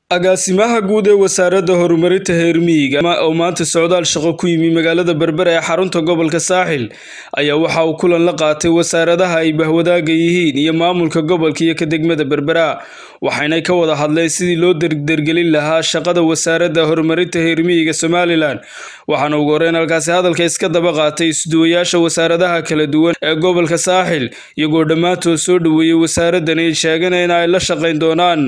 agaasimaha guud ee wasaaradda horumarinta reer miyiga oo maanta socdaal shaqo ku yimi magaalada berbera ee xarunta gobolka saaxil ayaa waxa uu kulan la qaatay wasaaradaha ay bahwadaaga yihiin iyo maamulka gobolka iyo ka degmada berbera waxayna ka wada hadleen sidii loo derdergelin lahaa shaqada wasaaradda horumarinta reer miyiga somalilan waxaana ugu horeyn halkaasi hadalka iska daba qaatay isduwayaasha wasaaradaha kala duwan ee gobolka saaxil iyagoo dhammaantood soo dhoweeyey wasaaraddan ay sheegeen in ay la shaqayn doonaan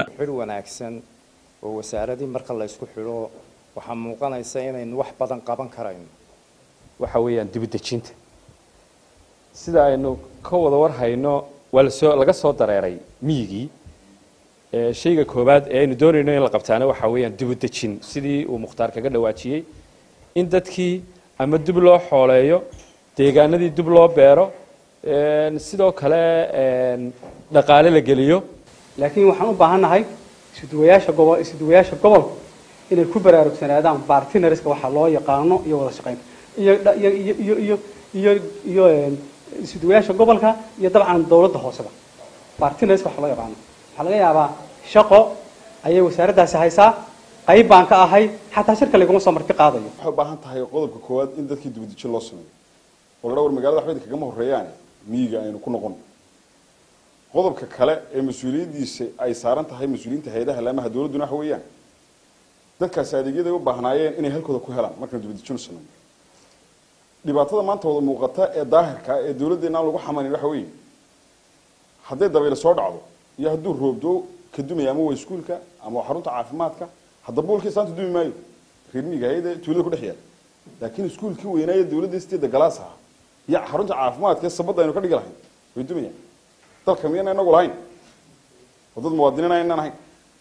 oo wasaaradii marka la isku xidho waxaa muuqanaysa inaynu wax badan qaban karayno waxa weeyaan dibudejinta sida aynu ka wada warhayno waa lasoo laga soo dareeray miyigii shayga koowaad ee aynu doonayno in la qabtaana waxa weeyaan dibudejin sidii uu mukhtaar kaga dhawaajiyey in dadkii ama dib loo xooleeyo deegaanadii dib loo beero sidoo kale dhaqaale la geliyo laakiin waxaan u baahannahay isuduwayaasha gobo isuduwayaasha gobolku inay ku baraarugsanaadaan bartnerska waxa loo yaqaano iyo wada shaqaynta iyo iyo iyo iyo iyo iyo isuduwayaasha gobolka iyo dabcan dawladda hooseba bartnerska waxa loo yaqaano waxaa laga yaabaa shaqo ayay wasaaraddaasi haysaa qayb baan ka ahay xataa shirka laguma soo marti qaadayo waxay u baahan tahay qodobka koowaad in dadkii dibadejin loo sameeyo oo la dhawr magaalada waxba kagama horreeyaane miyiga aynu ku noqon qodobka kale ee mas-uuliyaddiisa ay saaran tahay mas-uuliyiinta hay-adaha laamaha dawladduna waxa weeyaan dadkaasi adeegyaday u baahnaayeen inay halkooda ku helaan markaynu dibadejinu sameeyo dhibaatada maanta wada muuqata ee daahirka ee dawladdeena aan lagu xamanin waxa weeye hadday dabayl soo dhacdo iyo hadduu roobdo ka dumaya ama waa iskuulka ama waa xarunta caafimaadka hadda boolkii saanta dumi maayo reer miyiga hay-ada tuulada ku dhex yaala laakiin iskuulkii weynaaye dawladda sideeda galaas aha iyo xarunta caafimaadka ee sabadda aynu ka dhigi lahayn way dumayaan dalka miyana inagu lahayn oo dad muwaadiniin aynaan ahayn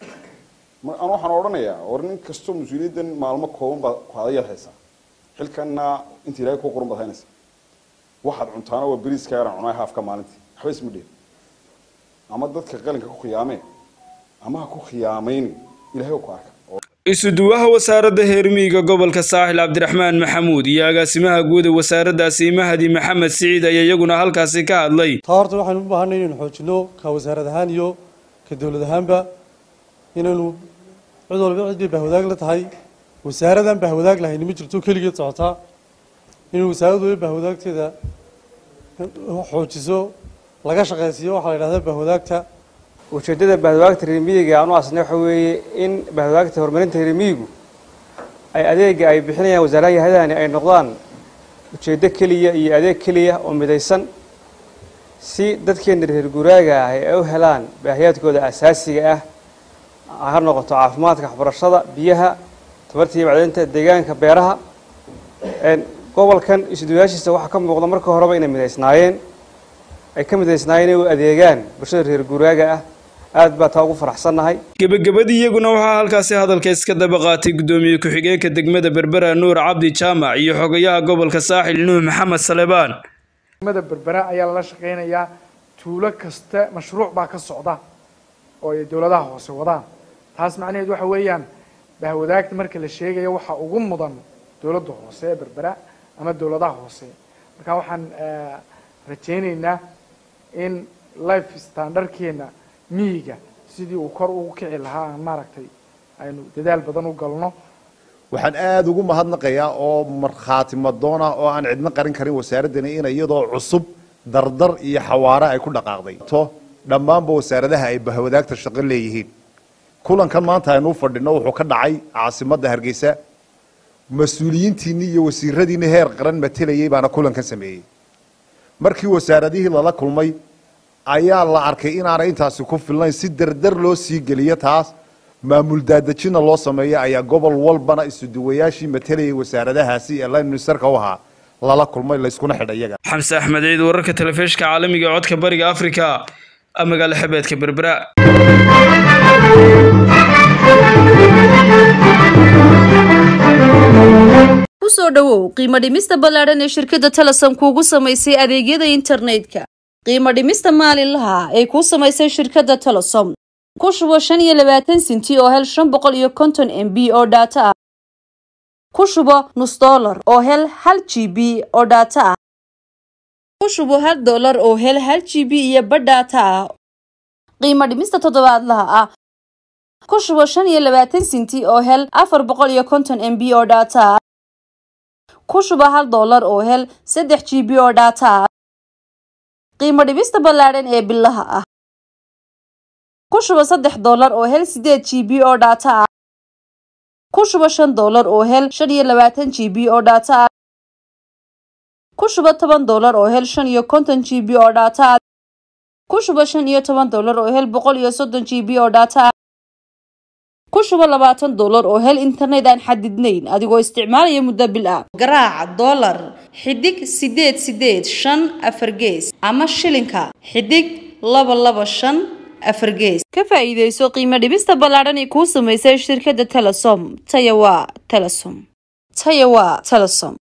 an waxaan odhanayaa war nin kastoo mas-uuliyaddan maalmo kooban baad ku adayaad haysaa xilkanna inta ilahay kuu qoran baad haynaysaa waxaad cuntaana waa beriiska yaraan cunaa haafka maalintii waxba isma dheer ama dadka qalinka ku khiyaamee ama ha ku khiyaamayni ilahay ku arka isuduwaha wasaaradda heermiyiga gobolka saaxil cabdiraxmaan maxamuud iyo agaasimaha guud ee wasaaraddaasi mahadi maxamed siciid ayaa iyaguna halkaasi ka hadlay taa horta waxaynu u baahanay inaynu xoojino ka wasaarad ahaan iyo ka dowlad ahaanba inaynu cid walba cid bay bahwadaag la tahay wasaaradan bahwadaag lahayni ma jirto keligeed socotaa inay wasaarad waliba bahwadaagteeda xoojiso laga shaqaysiiyo waxaa la yidhahdaa bahwadaagta ujeeddada bahwadaagta reermiyiga aan u asnay waxa weeye in bahwadaagta horumarinta reermiyigu ay adeega ay bixinayaan wasaaraha hay-adahani ay noqdaan ujeeddo keliya iyo adeeg keliya oo midaysan si dadkeena reer guuraaga ah ay u helaan baahiyaadkooda asaasiga ah ha noqoto caafimaadka waxbarashada biyaha tabarta iyo macdinta deegaanka beeraha gobolkan isuduwayaashiisa waxaa ka muuqda marka horeba inay midaysnaayeen ay ka midaysnaayeen inay u adeegaan bulshada reer guuraaga ah aad baa taa ugu faraxsannahay gebagabadii iyaguna waxaa halkaasi hadalka iska daba qaatay guddoomiye ku-xigeenka degmada berbera nuur cabdi jaamac iyo xogayaha gobolka saaxil nuux maxamed salebaan degmada berbera ayaa lala shaqaynayaa tuulo kasta mashruuc baa ka socda oo ay dowladaha hoose wadaan taas macnaheed waxa weeyaan bahwadaagta marka la sheegayo waxaa ugu mudan dowladda hoose ee berbera ama dowladaha hoose marka waxaan rajaynaynaa in life standardkeena miyiga sidii uu kor ugu kici lahaa aan maaragtay aynu dadaal badan u galno waxaan aada ugu mahadnaqayaa oo markhaati madoon ah oo aan cidno qarin karin wasaaraddani in iyadoo cusub dardar iyo xawaare ay ku dhaqaaqday to dhammaanba wasaaradaha ay bahwadaagta shaqo leeyihiin kulankan maanta aynu u fadhino wuxuu ka dhacay caasimadda hargeysa mas-uuliyiintiinii iyo wasiiradiinii heer qaran matelayey baana kulankan sameeyey markii wasaaradihii lala kulmay ayaa la arkay inaanay intaasi ku filnayn si dardar loo sii geliyo taas maamul daadejina loo sameeyo ayaa gobol walbana isuduwayaashii matelayay wasaaradahaasi ee line ministerka u ahaa lala kulmay layskuna xidha iyaga xamse axmed ciid wararka telefishka caalamiga ee codka bariga afrika magaalo xebeedka berbera kusoo dhowow qiimo dhimista ballaadhan ee shirkadda talasan kuugu samaysay adeegyada internetka qiimo dhimista maalinlaha ay kuu samaysay shirkadda talasom ku shubo shan iyo labaatan sinti oo hel shan boqol iyo konton m b oo dhaato ah ku shubo nus dollar oo hel hal g b oo dhaato ah ku shubo hal dollar oo hel hal g b iyo badh dhaato ah qiimo dhimista toddobaadlaha ah ku shubo shan iyo labaatan sinti oo hel afar boqol iyo konton m b oo dhaata ku shubo hal doolar oo hel saddex g b oo dhaata qiimo dhibista ballaadhan ee bilaha ah ku shubo saddex doolar oo hel sideed g b oo dhaata ah ku shubo shan doolar oo hel shan iyo labaatan g b oo dhaata ah ku shubo toban doolar oo hel shan iyo konton g b oo dhaata ah ku shubo shan iyo toban doolar oo hel boqol iyo soddon g b oo dhaata ah ku shubo labaatan doolar oo hel internet aan xadidnayn adigoo isticmaalaya muddo bil ah garaac doolar xidig sideed sideed shan afar gees ama shilinka xidig laba laba shan afar gees ka faa'iidayso qiimo dhibista ballaadhan ee kuu samaysay shirkadda telesom taya waa telesom taya waa telesom